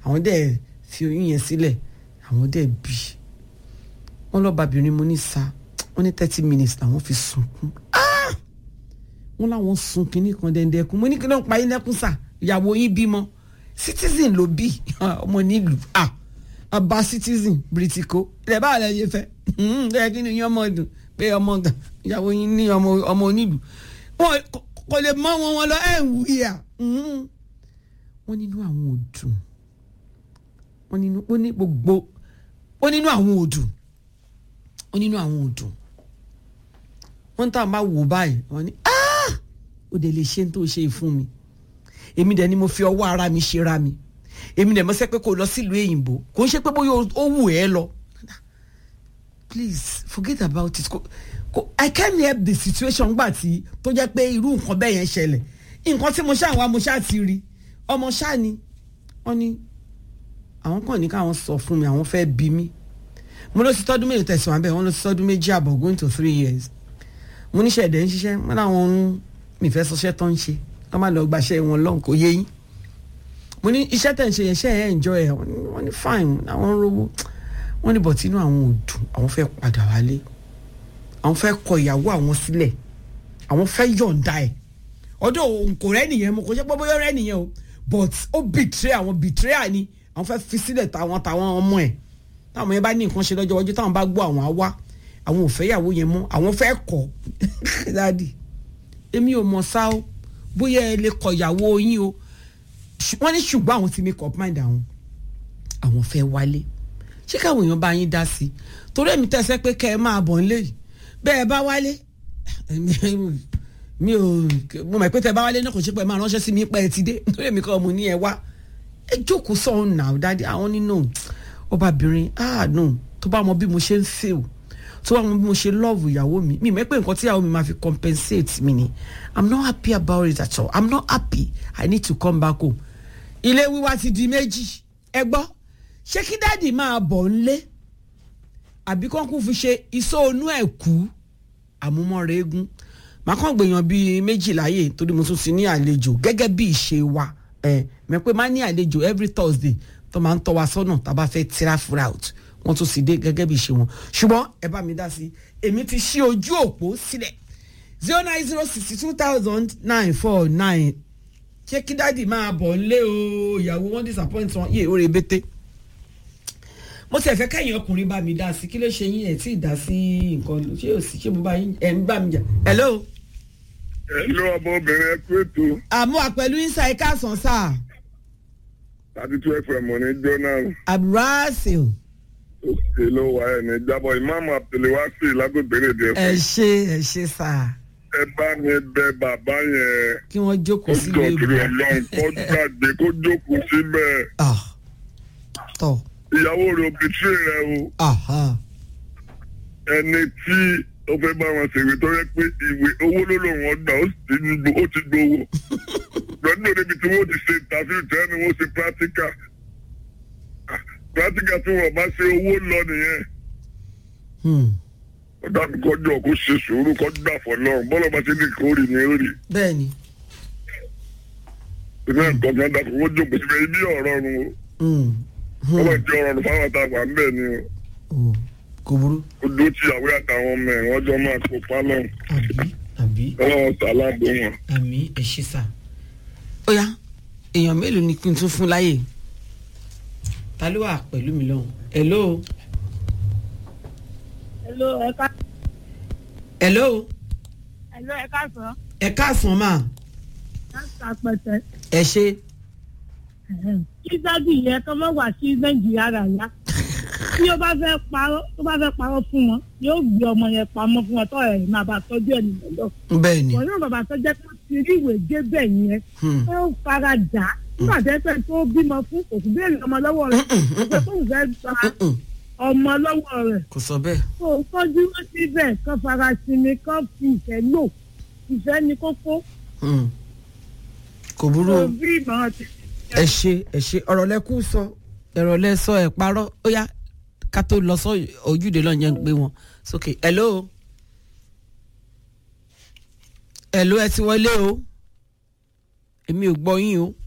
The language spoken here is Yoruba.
àwọn dẹ̀ fi oyún yẹn sílẹ̀ àwọn dẹ̀ bí wọ́n lọ́bàbìnrin mo ní sa wọ́n ní thirty minutes làwọn fi sunkún Ah! wọ́n láwọn sun kínní kan dẹ́ndẹ́kun mo ní kí ló ń pa yín lẹ́kún sà ìyàwó yín bímọ citizen ló bí ọmọ nílùú ah ọba citizen britiko ilẹ̀ báwo lẹ yẹ fẹ́ ẹ kí ni yín ọmọ dùn pé ọmọ gan ìyàwó yín ní ọmọ ọmọ onílùú wọn kò- kò lè mọ wọn wọn lọ ẹ ń wí à wọn nínú àwọn ò dùn wọn nínú ó ní gbogbo ó nínú àwọn ò dùn ó nínú àwọn ò dùn wọn tá a máa wò báyìí wọn ní "Ah! ó dẹ̀ lè ṣe ń tó ṣe yìí fún mi èmi dẹ̀ ni mo fi ọwọ́ ara mi ṣe ra mi èmi dẹ̀ mo sẹ́ pé kó lọ sílùú èyìnbó kò ń ṣe pé bóyá ó wù ẹ́ lọ please forget about it Ko- ko- i can't help the situation gbà tí tó jẹ́ pé irú nǹkan bẹ́ẹ̀ yẹn ṣẹlẹ̀ nǹkan tí mo ṣáà wá mo ṣáà ti rí ọmọ ṣáà ni wọ́n ní àwọn kàn ní káwọn sọ fún mi àwọn fẹ́ bí mi mo lọ sí tọ́dún méjì tẹ̀sán abẹ́ wọn lọ sí tọ́dún méjì àbọ̀ going to three years mo níṣẹ́ ẹ̀dẹ̀ ń ṣiṣẹ́ wọn làwọn ń mi fẹ́ sọṣẹ́ tó ń ṣe wọ́n máa lọ gbaṣẹ́ wọn lọ́n kò yé yín mo ní iṣẹ́ tẹ̀ ń ṣe yẹn ṣe ẹ̀ enjoy ẹ̀ wọ́n ní- wọ́n ní fine àwọn ń rówó wọ́n ní bọ̀tí inú àwọn ò dùn àwọn fẹ́ padà wálé àwọn fẹ́ kọ ìyàwó àwọn sílẹ̀ àwọn fẹ́ yọ̀ǹda ẹ̀ ọdún òun kò rẹ́ nìyẹn mo kò ṣe pé bóyá rẹ́ nìyẹn o but ó betray àwọn betray ni àwọn fẹ́ fi sílẹ̀ táwọn táwọn ọmọ ẹ̀ táwọn yẹn bá ní nǹkan ṣe lọ́jọ́ iwájú táwọn bá gbọ́ àwọn á wá àwọn ò fẹ́ ìyàwó yẹn mọ́ àwọn fẹ́ kọ̀ dáàdì èmi ò mọ̀ sá o bóyá ẹ lè kọ ìyàwó yín o Ṣù- wọ́n ní ṣùgbọ́n àwọn ti make up mind àwọn àwọn fẹ́ wálé ṣé káwọn èèyàn bá yín dá sí i torí èmi tẹ̀sẹ̀ pé kẹ́ ẹ máa bọ̀ nílé yìí bẹ́ẹ̀ bá wálé mi ò mo mọ̀ pé tẹ́ bá wálé náà kò ṣe pé ẹ máa ránṣẹ́ sí mi pé ẹ ti dé torí èmi kọ́ mo ní ẹ wá ẹ jókòó sọ̀hún náà dáadé àwọn nínú ọbabìnrin ah no tó bá mọ bí mo ṣe ń feel tó bá mọ bí mo ṣe love ìyàwó mi mi mọ̀ pé nǹkan tí ìyàwó mi máa fi compensate mi ni i'm not happy about it at all i'm not happy i need to come back home ilé wíwá ti di méjì ẹ gbọ́ ṣé kí dáàdì máa bọ̀ ńlé àbí kán kún fi ṣe iṣẹ́ onú ẹ̀ kú àmúmọ́ra eégún màá kàn gbèyàn bíi méjì láàyè torí mo tún ti ní àlejò gẹ́gẹ́ bí ìṣe wa ẹ̀ mẹ́ pé máa ní àlejò every thursday tó máa ń tọ́ wa sọ́nà tá a bá fẹ́ travel out wọ́n tún sì dé gẹ́gẹ́ bí ìṣe wọn ṣùgbọ́n ẹ bá mi dá sí i èmi ti ṣí ojú òpó sílẹ̀ zero nine zero sixty two thousand nine four nine ṣé kí dáàdì máa bọ̀ ńlé o ìyàwó wọn disappoint wọn yé oore bété mo ti ẹ̀fẹ́ kẹ́yìn ọkùnrin bá mi dá sí kí ló ṣe yín ẹ̀ tí ì dá sí nǹkan ṣé ò sí ṣé mo bá yín ẹ̀ ń bá mi jà hello. Hello ọmọbìnrin ẹ kú ètò àmú àpẹ̀lú ìsà ẹ̀ka àsán sáà thirty two fm ní jọ́nà abdulrasil òkè ló wà ẹ̀ ní jábọ̀ ìmáàmù àtẹlẹwàsí lágbègbèrè díẹ̀ ẹ fún ṣe ẹ ṣe sáà ẹ bá mi bẹ bàbá yẹn kí wọ́n jókòó kó sí jọ ilé kiri ìbò ọlọ́run kó gbàgbé kó jókòó síbẹ̀ Ah, tọ ìyàwó rẹ̀ òbítírì rẹ̀ o aha, ẹni tí ó fẹ́ bá wọn ṣèwé tó yẹ pé ìwé owó ló lòun ọgbà ó sì ti gbó- ó ti gbowó lọ́dún òde ibi tí wọ́n ti ṣe interview tẹ́ ni wọ́n ṣe practical Ah, practical tí wọ́n bá ṣe owó lọ nìyẹn hmm, ó dàbí kọjọ kó ṣe sùúrù kó gbà fọlọ́run bọ́lá bá ṣe ní kó rí ni ó rí bẹ́ẹ̀ni ìpínlẹ̀ nǹkan kan dàpọ̀ wọ́n jókòó síbẹ̀ ibi ọ̀rọ̀ ọ̀run o hmm, wọ́n bá hmm, jẹ́ ọ̀rọ̀ ọ̀run fáwọn àtàwọn à ń bẹ̀ ni o oh, kò burú ó dó tí ìyàwó àtàwọn ọmọ ẹ̀ wọ́n jọ máa kó pálọ̀ àbí àbí ọlọ́run sàlábò wọn. àmì ẹ ṣe sà. ó yá èèyàn mélòó ni kí n tún fún láyè ta ló wà pẹ̀lú mi lọ́hùn hello Hello, ẹ ká hello hello, ẹ káàsán. ẹ káàsán mà Láti àpẹtẹ. ẹ ṣe Kí dádì yẹn kọ́ mọ́ wá sí Nàìjíríà rà yá. Tí ó bá fẹ́ parọ́ tó bá fẹ́ parọ́ fún wọn, yóò gbé ọmọ yẹn pamọ́ fún wọn tó ẹ̀ máa bá tọ́jú ẹ̀ nìyẹn lọ. bẹ́ẹ̀ ni Wọ́n náà bàbá tó jẹ́ pé ti rí ìwé gé bẹ̀ yẹn. Hmm. Ó fara dà á. Nígbà tẹ́ pẹ́ tó bímọ fún kò sí béèrè ọmọ lọ́wọ́ rẹ̀. Ó pé kóun fẹ́ gba Mm-mm, ọmọ lọ́wọ́ rẹ̀. kò sọ bẹ́ẹ̀ Kó o tọ́jú wọn síbẹ̀ kán fara sinmi kán fi ìfẹ́ lò. Ìfẹ́ ni kókó. Hmm. kò burú Kò o. bí ìmọ̀ràn ti ẹ ṣe ẹ ṣe ọ̀rọ̀ lẹ kú sọ ẹ̀rọ lẹ sọ ẹ̀ parọ́ ó yá ká tó lọ sọ ojúde lọ́n jẹ́ ń pé wọn sókè hello hello ẹ ti wọlé o èmi ò gbọ́ yín o